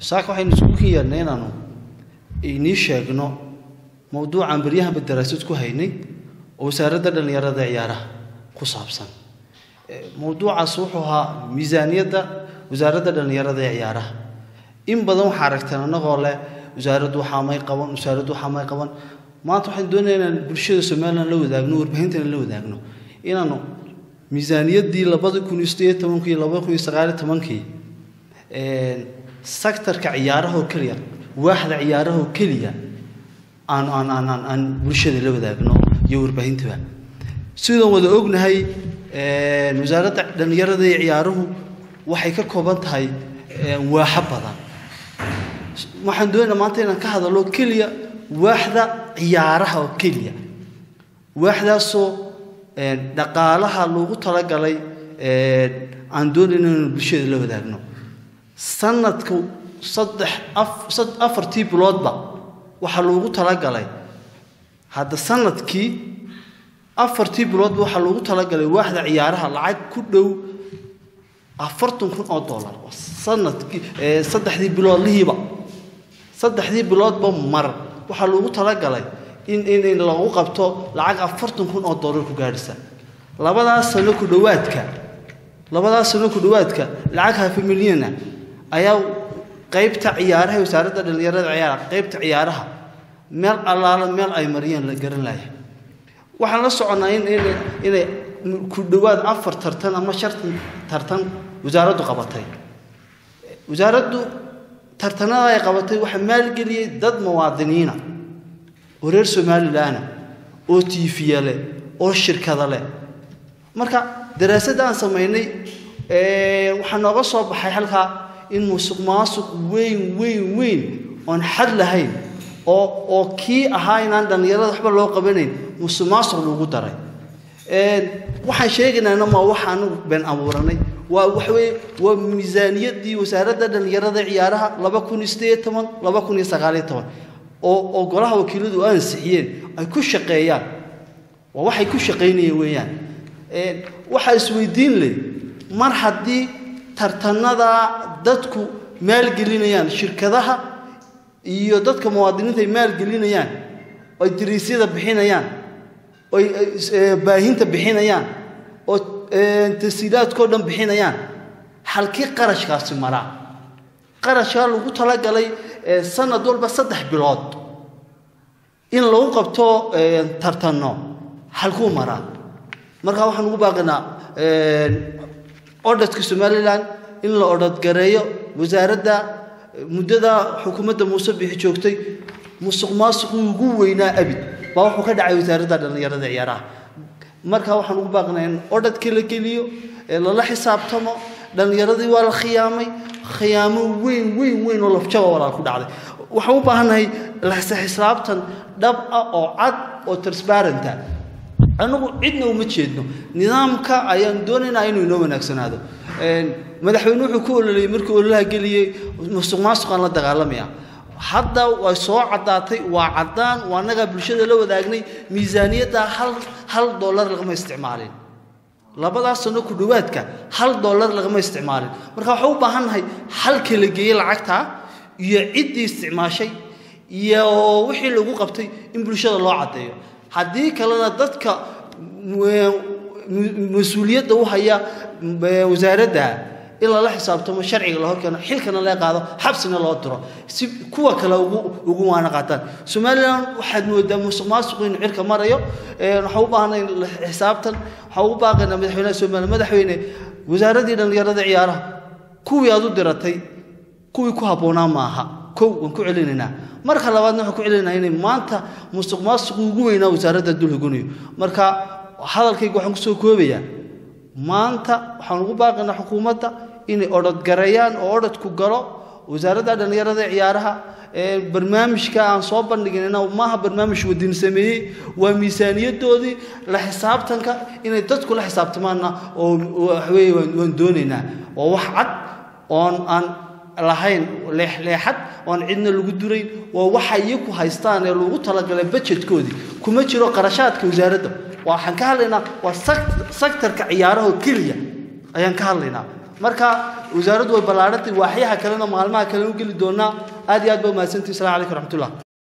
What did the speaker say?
saaka waxaynu isku yeernay inaanu inii sheegno mowduucan baryahanba daraasad ku haynay oo wasaaradda dhallinyarada ciyaaraha ku saabsan mowduucaas wuxuu ahaa miisaaniyadda wasaaradda dhallinyarada ee ciyaaraha in badan waxaa aragteen annagoo leh wasaaraddu waxaa may qaban wasaaraddu waxaa may qaban maanta waxaan doonaya inaan bulshada somalilan la wadaagno warbaahintan la wadaagno inaanu miisaaniyaddii labada kun iyo sideed tobankii labada kun iyo sagaaliyo tobankii sektarka ciyaaraha oo keliya waaxda ciyaaraha oo keliya aan aan aan aan aan bulshada la wadaagno iyo warbaahintaba sidaan wada ognahay wasaaradda dhallinyarada iyo ciyaaruhu waxay ka kooban tahay waaxo badan waxaan doonaynaa maanta inaan ka hadallo keliya waaxda ciyaaraha oo keliya waaxdaasoo dhaqaalaha loogu talagalay aan doonayna inaan bulshada la wadaagno sanadku saddex afartii biloodba waxaa loogu talagalay hadda sanadkii afartii biloodba waxaa loogu talagalay waaxda ciyaaraha lacag ku dhow afartan kun oo dollar sanadkii saddexdii biloodlihiiba saddexdii biloodba mar waxaa loogu talagalay in in in lagu qabto lacag afartan kun oo dollar ku gaadhisa labadaas sano ku dhowaadka labadaas sano ku dhowaadka lacag hafa milyana ayaa qaybta ciyaaraha wasaaradda dhallinyarada ciyaaraha qaybta ciyaaraha meel allaala meel ay mariyeen la garan laaya waxaan la soconnaa in inay ku dhowaad afar tartan ama shartan tartan wasaaraddu qabatay wasaaraddu tartanada ay qabatay waxaa maalgeliyey dad muwaadiniina oo reer somalilaana oo tiifiya leh oo shirkada leh marka daraasadda aan samaynay waxaa nooga soo baxay halkaa in musuq maasuq weyn weyn weyn oon xad lahayn oo oo kii ahaa inaan dhallinyarada waxba loo qabanayn musuq maasuq lagu daray waxaan sheegaynaana ma waxa anagu been abuuranay waa waxaweye waa miisaaniyaddii wasaaradda dhallinyarada ciyaaraha laba kun iyo sideed toban laba kun iyo sagaaliyo toban oo oo golaha wakiiladu ansixiyeen ay ku shaqeeyaan waa waxay ku shaqaynayeen weeyaan waxaa isweydiin leh mar haddii tartanada dadku maalgelinayaan shirkadaha iyo dadka muwaadiniinta ay maalgelinayaan oy dariisyada bixinayaan oy baahinta bixinayaan oo tasiilaadkao dhan bixinayaan halkii qarashkaasi maraa qarashkaa lagu talagalay sanad walba saddex bilood in lagu qabto tartanno halkuu maraa markaa waxaan ugu baaqinaa odhadka somalilan in la odhadgareeyo wasaaradda muddada xukuumadda muuse bixi joogtay musuq maasuqii ugu weynaa abid baa wuxuu ka dhacay wasaaradda dhallinyarada ciyaaraha markaa waxaan ugu baaqinaa in odhadka la geliyo lala xisaabtamo dhallinyaradii waa la khiyaamay khiyaamo weyn weyn weyn oo lafjaba walaal ku dhacday waxaan u baahannahay xisaabtan dhab ah oo cad oo transparenta anagu cidna uma jeedno nidaamka ayaan doonaynaa inuu inoo wanaagsanaado madaxweyne wuxuu ku ololayay markii ololaha geliyey musuq maasuqaan la dagaalamaya hadda way soo caddaatay waa caddaan waa annagaa bulshada la wadaagnay miisaaniyadda hal hal dollar lagama isticmaalin labadaas sano ku dhowaadka hal dollar lagama isticmaalin marka waxaan u baahannahay halka la geeyey lacagta iyo ciddii isticmaashay iyo wixii lagu qabtay in bulshada loo caddeeyo haddii kalena dadka mas-uuliyadda u haya wasaaradda in lala xisaabtamo sharciga la horkeeno xilkana laga qaado xabsina loo diro si kuwa kale ugu waana qaataan somalilan waxaad moodaa musuq maasuqu inuu cirka marayo waxaan u baahnay xisaabtan waxaan ugu baaqaynaa madaxweynaha somaliya madaxweyne wasaaraddii dhallinyarada ciyaaraha kuwii aad u diratay kuwii ku habboonaa maaha kow waan ku celinaynaa marka labaadna waxaan ku celinaynaa inay maanta musuq maasuqu ugu weynaa wasaaradda dul hoganayo marka hadalkayga waxaan kusoo koobayaa maanta waxaan ugu baaqaynaa xukuumadda inay odhadgareeyaan oo odhadku galo wasaaradda dhallinyarada ciyaaraha barnaamijka aan soo bandhiginayna maaha barnaamij wadin sameeyey waa miisaaniyadoodii la xisaabtanka inay dadku la xisaabtamaanna oo waxweeye waan doonaynaa waa wax cad oon aan lahayn leexleexad oon cidna lagu durayn waa waxa iyaku haystaan ee lagu talagalay bajetkoodii kuma jiro qarashaadka wasaaradda waxaan ka hadlaynaa waa sektarka ciyaaraha keliya ayaan ka hadlaynaa marka wasaaraddu way ballaadhantay waaxyaha kalena maalmaha kalena u geli doonaa aad iyo aad baa umahadsantihi salamu calaykum raxmatullah